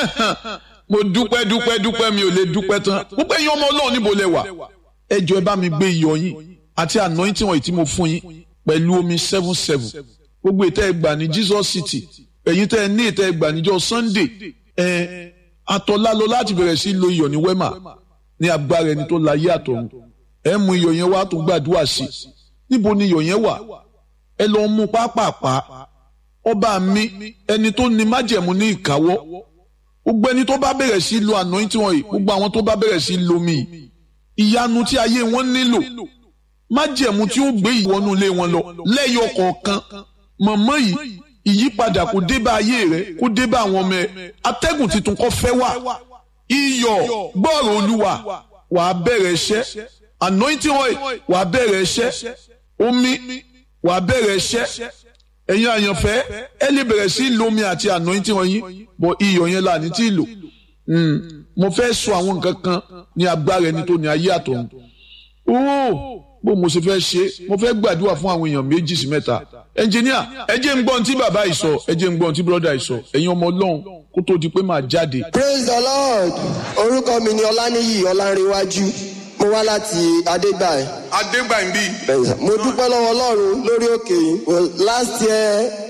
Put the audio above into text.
mo dúpẹ́ dúpẹ́ dúpẹ́ mi ò lè dúpẹ́ tán gbogbo ẹ̀yin ọmọ ọlọ́run níbo lẹ wà ẹ jọ̀ọ́ ẹ bá mi gbé iyọ̀ yín àti anointing wọ̀nyí tí mo fún yín pẹ̀lú omi seven seven gbogbo ìtẹ́ ẹ gbà ní Jesus City ẹ̀yin tẹ́ ẹ ní ìtẹ́ ẹ gbà níjọ́ Sunday ẹ̀ àtọ̀lá lọ láti bẹ̀rẹ̀ sí lo iyọ̀ ní wema ní agbára ẹni tó láyé àtọ̀run ẹ mú iyọ̀ yẹn wá tó gbàdúrà sí níbo ni iyọ̀ yẹn wà ẹ lọ mú pápápá ọba mi ẹni tó ní májẹ̀mú ní ìkáwọ́ gbogbo ẹni tó bá bẹ̀rẹ̀ sí lo anointing wọ̀nyí gbogbo àwọn tó bá bẹ̀rẹ̀ sí lo mi ìyanu tí ayé wọn nílò májẹ̀mú tí ó gbé ìwọ́nú ilé wọn lọ lẹ́yọ kọ̀ọ̀kan mọ̀mọ́ yìí ìyípadà kó dé bá ayé rẹ kó dé bá àwọn ọmọ ẹ atẹ́gùn tuntun kó fẹ́ wà iyọ̀ gbọ́rọ̀ olúwa wàá bẹ̀rẹ̀ iṣẹ́ anointing oil wàá bẹ̀rẹ̀ iṣẹ́ omi wàá bẹ̀rẹ̀ iṣẹ́ ẹ̀yin àyànfẹ́ ẹ lè bẹ̀rẹ̀ sí lomi àti anointing oil yín bọ̀ iyọ̀ yẹn là ní tí ì lò mo fẹ́ sọ àwọn nǹkan kan ní agbára ẹni tó ní ayé àtọ̀run ooo bó mo ṣe fẹ́ ṣe mo fẹ́ gbàdúrà fún àwọn èèyàn méjì sí mẹ́ta ẹnjìníà ẹ jẹ́ ń gbọ́n tí bàbá yìí sọ ẹ jẹ́ ń gbọ́n tí bọ́dà yìí sọ ẹ̀yin ọmọ ọlọ́run kó tó di pé màá jáde. praise the lord orúkọ mi ni ọláníyì ọlárẹ̀wájú mo wá láti adégbàyí. adégbàyí bíi. mo dúpẹ́ lọ́wọ́ ọlọ́run lórí òkè yìí last year